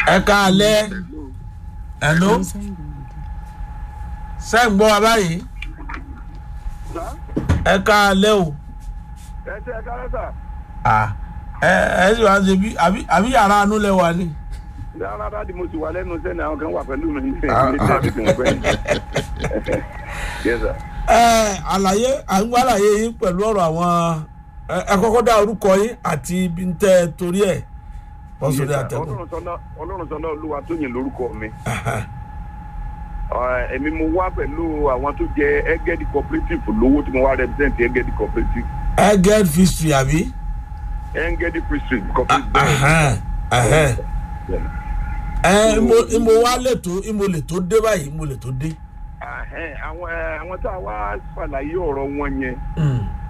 ẹ káalẹ́ ẹ̀ló ṣé ń gbọ́ wa báyìí ẹ káalẹ́ o ẹ ṣe ẹ kálẹ́ sà. Ah, ẹ ẹ sì wá ṣe bí àbí àbí yàrá anú lẹ wà ní. rárá dáàdi mo sì wà lẹ́nu sẹ́ni àwọn kan wà pẹ̀lú mi ní Ah, ilé ah. tẹ́lifí tí mo fẹ́ ní. yes sir. ẹ àlàyé à ń gbọ́ àlàyé yín pẹ̀lú ọ̀rọ̀ àwọn ẹ ẹ kọ́kọ́ dá orúkọ yín àti ibi ń tẹ́ ẹ torí ẹ̀ bọ́ sórí Yes, sir. àtẹ̀kùn. Ọlọ́run sọ́nà ọlọ́run sọ́nà olúwa tó yìn lórúkọ mi. Ọ̀, èmi mo wá pẹ̀lú àwọn tó jẹ ẹgẹ́dì cooperative lówó tí mo wá represent ẹgẹ́dì cooperative ẹ get history àbí. ẹgẹ́dì district cooperative. Ahẹ́n, ahẹ́n. Yeah. ẹ mo mo wá lẹ́tọ́ mo lè tó dé báyìí mo lè tó dé. Ahẹ́n, àwọn ẹ, àwọn tá a wá ṣàlàyé ọ̀rọ̀ wọn yẹn Mm.